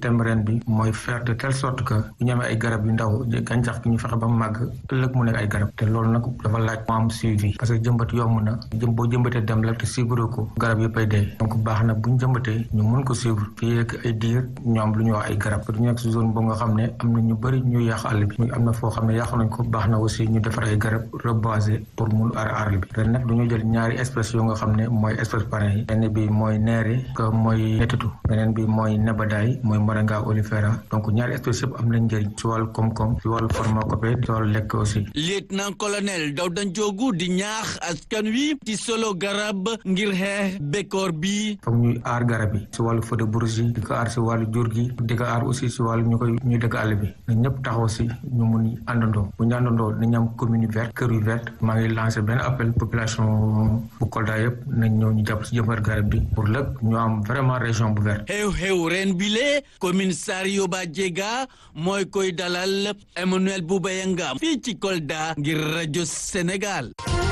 thème ren bi mooy faire de telle sorte que bu ñu amee ay garab yu ndaw gàncax gi ñu fexe ba mu màgg ëllëg mu nekk ay garab te loolu nag dafa laaj mu am suivi parce que jëmbat yomb na jëm boo jëmbatee dem la te suivre ko garab yëpp ay dee donc baax na bu ñu jëmbatee ñu mën ko suivre fii ak ay diir ñu am lu ñuy wax ay garab du nekk si zone boo nga xam ne am na ñu bëri ñuy yàq àll bi am na foo xam ne yàqu nañ ko baax na aussi ñu defar ay garab reboiser pour mun aar àll bi ren nag dañoo jël ñaari espèces yoo nga xam ne mooy espèce parrain yi benn bi mooy neere que mooy netatu beneen bi mooy nebadaay mooy moringa olifera donc ñaari espèces yëpp am nañ njëriñ si wàllu koom-koom si wàllu pharmacopée si wàllu lekk aussi lieutenant colonel Dawda Njoogu di ñaax askan wi ci solo garab ngir xeex bekkoor bi foog ñuy aar garab yi si wàllu feu de bourse yi di ko aar si wàllu jur gi di ko aar aussi si wàllu ñu koy ñuy dëkk àll bi na ñëpp taxaw si ñu mun àndandoo bu ñu àndandoo nañu am commune verte kër yu verte maa ngi lancé benn appel population bu Kolda yëpp nañ ñëw ñu jàpp si jëmbat garab bi pour lépp ñu am vraiment région bu verte xew-xew ren bile commissario ba jega mooy koy dalal Emmanuel Boubaya Ngam fii ci Kolda ngir rajo Sénégal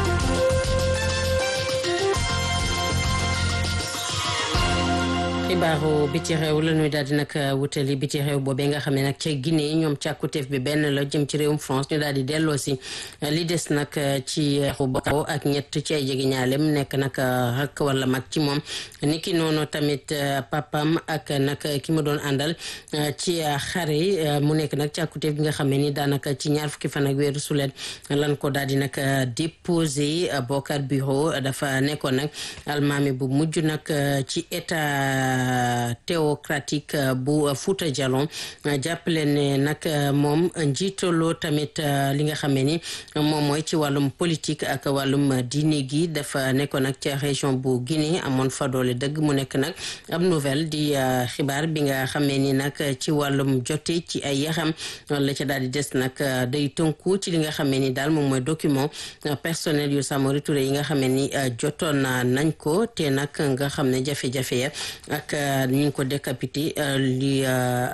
xibaaru biti réew la ñuy daal di nag wutali biti réew boobee nga xam ne nag ca Guinée ñoom càkkuteef bi benn la jëm ci réewum France ñu daal di delloo si li des nag ci xubakaw ak ñett ci ay jege ñaalem nekk nag rakk wala mag ci moom niki noonu tamit papam ak nag ki ma doon àndal ci xare mu nekk nag càkkuteef bi nga xam ne ni daanaka ci ñaar fukki fan ak weeru sulet lan ko daal di nag déposé Bokar Bureau dafa nekkoon nag almaami bu mujj nag ci état théocratique bu Fouta Djallon jàppale ne nag moom njiitaloo tamit li nga xam ne ni moom mooy ci wàllum politique ak wàllum diine gi dafa nekkoon nag ca région bu Guinée amoon fa doole dëgg mu nekk nag ab nouvelle di xibaar bi nga xamee ni nag ci wàllum jote ci ay yaxam la ca daal di des nag day tënku ci li nga xamee ni daal moom mooy document personnel yu Samori Touré yi nga xamee ni jotoon nañ ko te nag nga xam ne jafe-jafe ya ak ñu ngi ko décapité li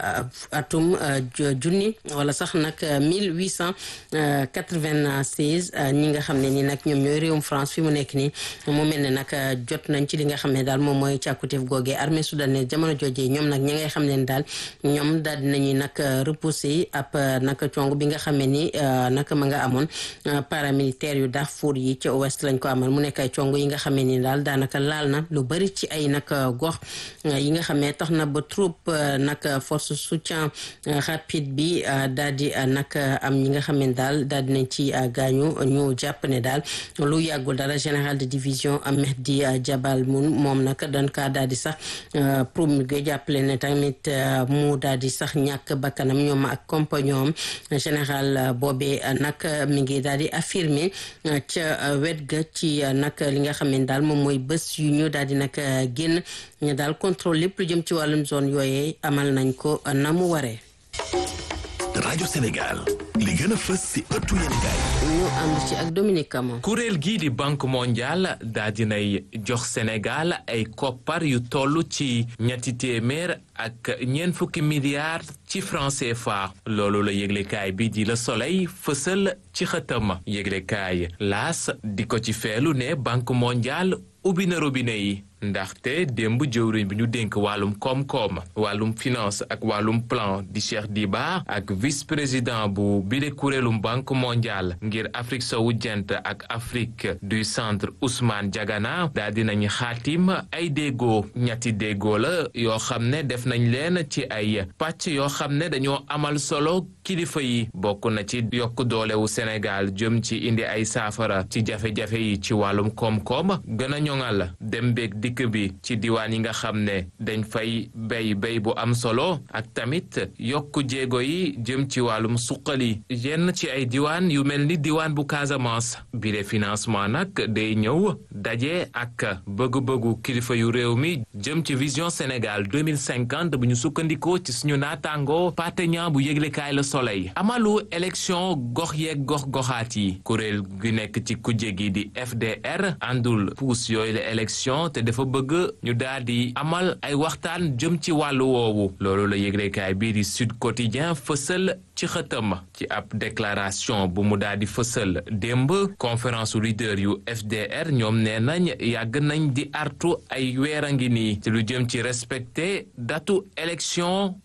atum junni wala sax nag mille huit cent quatre-vingt-seize ñi nga xam ne ni nag ñoom ñooy réewum France fi mu nekk nii mu mel ne nag jot nañ ci li nga xam ne daal moom mooy càkkutéef googee armée soudanaise jamono joojee ñoom nag ñi ngay xam ne daal ñoom daal dinañuy nag repousser ab nag cong bi nga xam ne ni nag ma nga amoon paramilitaire yu Darfour yi ca ouest lañ ko amal mu nekk ay cong yi nga xam ne ni daal daanaka laal na lu bari ci ay nag gox yi nga xam ne tax na ba troupe nag force soutien rapide bi daal di nag am ñi nga xam ne daal daal dinañ ci gaañu ñu jàpp ne daal lu yàggul dara général de division Mehdi Jabal mun moom nag dañ kaa daal di sax promulgué jàppale ne tamit mu daal di sax ñàkk bakkanam ñoom ak compagnon général boobee nag mi ngi daal di affirmé ca wet ga ci nag li nga xam ne daal moom mooy bés yu ñu daal di nag génn ñu daal contrôle lépp lu jëm ci wàllum zone yooyee amal nañ ko na mu waree. rajo Sénégal li gën a fës si ëttu yéenekaay ñu ànd ci ak Dominique Camon kuréel gii di banque mondiale daa dinay jox Sénégal ay koppar yu toll ci ñetti téeméer ak ñeent fukki milliards ci franc CFA loolu la yëglekaay bi di Le Soleil fësal ci xëtam yëglekaay laas di ko ci feelu ne banque mondiale ubbi na robinet yi ndaxte démb jëwriñ bi ñu dénk wàllum koom-koom wàllum finance ak wàllum plan di Cheikh Diba ak vice président bu bile kuréelum banque mondiale ngir Afrique sowu jant ak Afrique du centre Ousmane Diagana daal dinañ xaatim ay déggoo ñetti déggoo la yoo xam ne def nañ leen ci ay pàcc yoo xam ne dañoo amal solo kilifa yi bokk na ci yokk doolewu Sénégal jëm ci indi ay saafara ci jafe-jafe yi ci wàllum koom-koom gën a ñoŋal dem beeg dikk bi ci diwaan yi nga xam ne dañ fay béy béy bu am solo ak tamit yokk jéego yi jëm ci wàllum suqali yenn ci ay diwaan yu mel ni diwaan bu Casamance bile financement nag day ñëw daje ak bëgg-bëggu kilifa yu réew mi jëm ci vision Sénégal 2050 bu ñu sukkandikoo ci suñu naataango partenaire bu yëglekaay la Soleil amalu élection gox yeeg gox goxaat yi kuréel gi nekk ci kujje gi di FDR àndul puus yooyu la élection te dafa bëgg ñu daal di amal ay waxtaan jëm ci wàllu woowu loolu la yëglekaay bii di Sud Quotidien fësal ci xëtam ci ab déclaration bu mu daal di fësal démb conférence leader yu FDR ñoom nee nañ yàgg nañ di artu ay weer a ngi nii ci lu jëm ci respecté datu élection